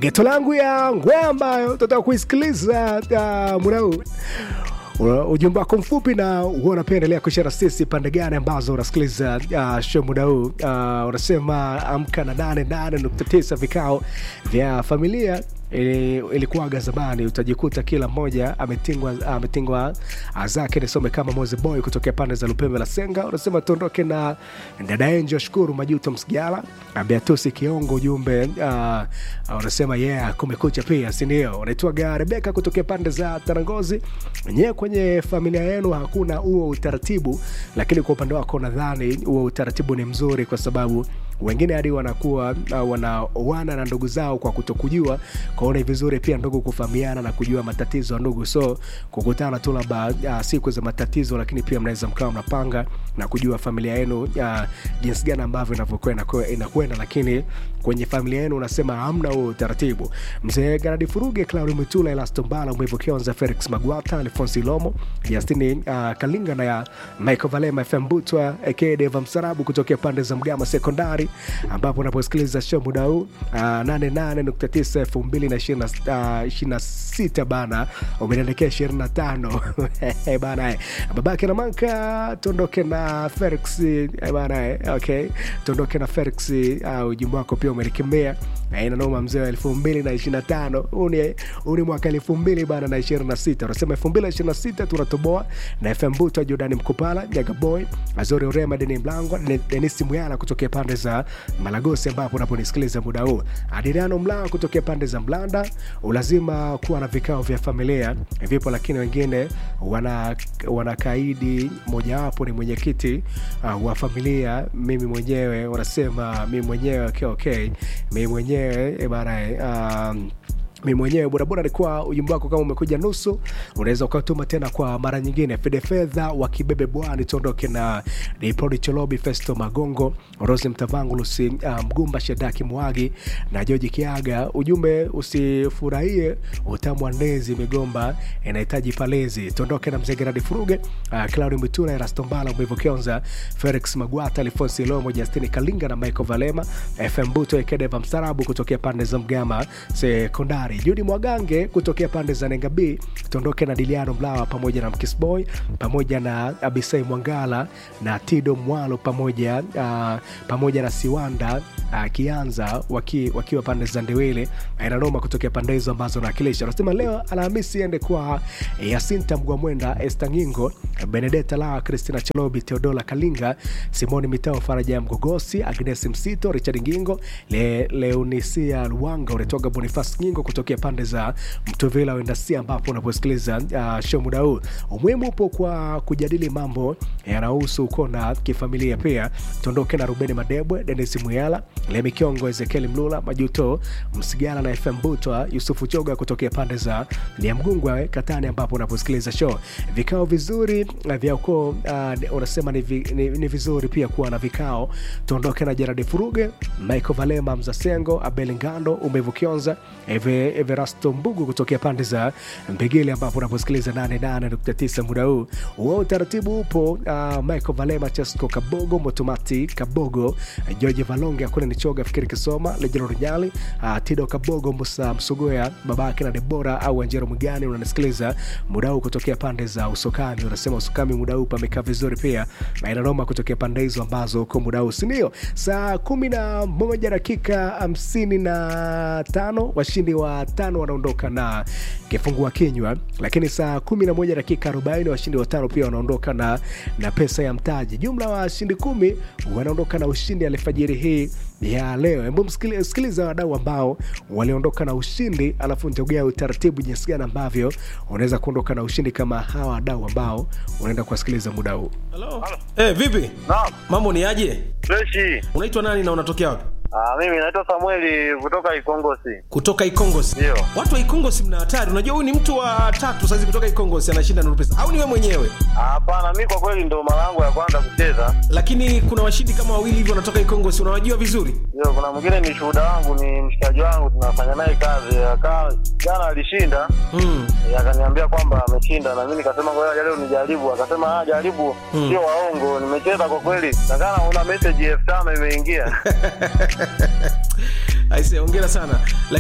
geto langu ya ngwe ambayo tutaka kuisikiliza uh, muda huu Una- ujumbe wako mfupi na huwa unapendelea kushara sisi pande gani ambazo unasikiliza uh, show muda huu uh, unasema amka na 88.9 vikao vya familia ili- ilikuwaga zamani utajikuta kila mmoja ametingwa ametingwa zake nisome kama moze boy kutokea pande za lupembe la senga unasema tuondoke na dada enjo shukuru majuto msigala beatusi kiongo ujumbe uh, unasema yeah kumekucha pia sindio unaitwaga rebeka kutokea pande za tarangozi nyewe kwenye familia yenu hakuna huo utaratibu lakini kwa upande wako nadhani huo utaratibu ni mzuri kwa sababu wengine hadi wanakuwa uh, wanaoana na ndugu zao kwa kutokujua kwaona ni vizuri pia ndugu kufahamiana na kujua matatizo ya ndugu so kukutana tu labda uh, siku za matatizo lakini pia mnaweza mkawa mnapanga na kujua familia yenu uh, jinsi gani ambavyo inavyokwenda kwa- inakwenda lakini kwenye familia yenu unasema hamna huo utaratibu mzee garadi furuge claudi mutula elastombala mwevo kionza felix magwata alfonsi lomo justini uh, kalinga na ya michael valema fm butwa aka deva msarabu kutokea pande za mgama sekondari ambapo unaposikiliza show muda huu uh, 88.9 2026 bana umeniandikia 25 bana eh. babake na manka tuondoke na felix eh, bana eh, okay tuondoke na felix uh, ujumbe wako pia umenikemea inanoma mzee wa elfu mbili na ishiri na tano huu ni huu ni mwaka elfu mbili bana na ishirini na sita unasema elfu mbili na ishirini na sita tunatoboa na fm buto jordani mkupala nyagaboy azori urema deni mlangwa Den- denisi muyala kutokea pande za malagosi ambapo unaponisikiliza muda huu adiriano mlaa kutokea pande za mlanda ulazima kuwa na vikao vya familia vipo lakini wengine wana wanakaidi mojawapo ni mwenyekiti uh, wa familia mimi mwenyewe wanasema mimi mwenyewe okay, okay. mimi mwenyewe eh, bana eh, um, mi mwenyewe bodaboda alikuwa ujumbe wako kama umekuja nusu unaweza ukatuma tena kwa mara nyingine fede fedha wa kibebe bwani tuondoke na niprodi cholobi festo magongo rosi mtavangu lusi uh, mgumba shedaki mwagi na joji kiaga ujumbe usifurahie utamu wa ndezi migomba inahitaji palezi tuondoke na mzee geradi furuge uh, claudi mituna erastombala mwivo kionza felix magwata alfonsi lomo justini kalinga na michael valema fm buto ekedeva mstarabu kutokea pande za mgama sekondari judi mwagange kutokea pande za nenga b tuondoke na diliano mlawa pamoja na mkisboy pamoja na abisai mwangala na tido mwalo pamoja uh, pamoja na siwanda uh, kianza waki, wakiwa pande za ndewele inanoma kutokea pande hizo ambazo nawakilisha anasema leo alhamisi ende kwa yasinta mgwamwenda estangingo benedeta la kristina chalobi teodola kalinga simoni mitao faraja ya mgogosi agnes msito richard ngingo Le, leonisia luwanga unatoka bonifas ngingo kutokea pande za mtovela wendasia ambapo unaposikiliza uh, show muda huu umuhimu upo kwa kujadili mambo yanahusu uko na kifamilia pia tuondoke na rubeni madebwe denis muyala lemikiongo ezekieli mlula majuto msigala na fm butwa yusufu choga kutokea pande za liamgungwa katani ambapo unaposikiliza show vikao vizuri uh, vya ukoo uh, unasema ni, vi, ni, ni vizuri pia kuwa na vikao tuondoke na jeradi furuge michael valema mzasengo abel ngando umevu kionza Eve, everasto mbugu kutokea pande za mbigili ambapo unaposikiliza 88.9 muda huu huo utaratibu upo uh, michael valema chesco kabogo motomati kabogo george valonge akuna nichoga fikiri kisoma lejero runyali uh, tido kabogo musa msugoya babake na debora au anjero mgani unanisikiliza muda huu kutokea pande za usokani unasema usokani muda huu pamekaa vizuri pia na inanoma kutokea pande hizo ambazo uko muda huu sindio saa kumi na moja dakika hamsini na tano washindi wa tano wanaondoka na kifungua kinywa lakini saa kumi na moja dakika arobaini washindi watano pia wanaondoka na, na pesa ya mtaji jumla washindi kumi wanaondoka na ushindi alfajiri hii ya leo hebu msikili- sikiliza wadau ambao waliondoka na ushindi alafu nitogea utaratibu jinsi gani ambavyo unaweza kuondoka na ushindi kama hawa wadau ambao unaenda kuwasikiliza muda huu Halo. Eh, vipi? Naam, Mambo ni aje? freshi. Unaitwa nani na unatokea wapi? Ah, mimi naitwa Samueli kutoka Ikongosi. Kutoka Ikongosi. Ndio. Watu wa Ikongosi mna hatari. Unajua huyu ni mtu wa tatu sasa kutoka Ikongosi anashinda Nuru Pesa. Au ni wewe mwenyewe? Ah, Hapana, mi kwa kweli ndo mara yangu ya kwanza kucheza. Lakini kuna washindi kama wawili hivi wanatoka Ikongosi. Unawajua vizuri? Ndio, kuna mwingine ni shuhuda wangu, ni mshikaji wangu, tunafanya naye kazi. Akaa jana alishinda, Mm. eh, akaniambia kwamba ameshinda, na mimi nikasema ngoja leo nijaribu. Akasema ah, jaribu, Mm. sio waongo. Nimecheza kwa kweli, nakana una message elfu tano imeingia. Aise, hongera sana.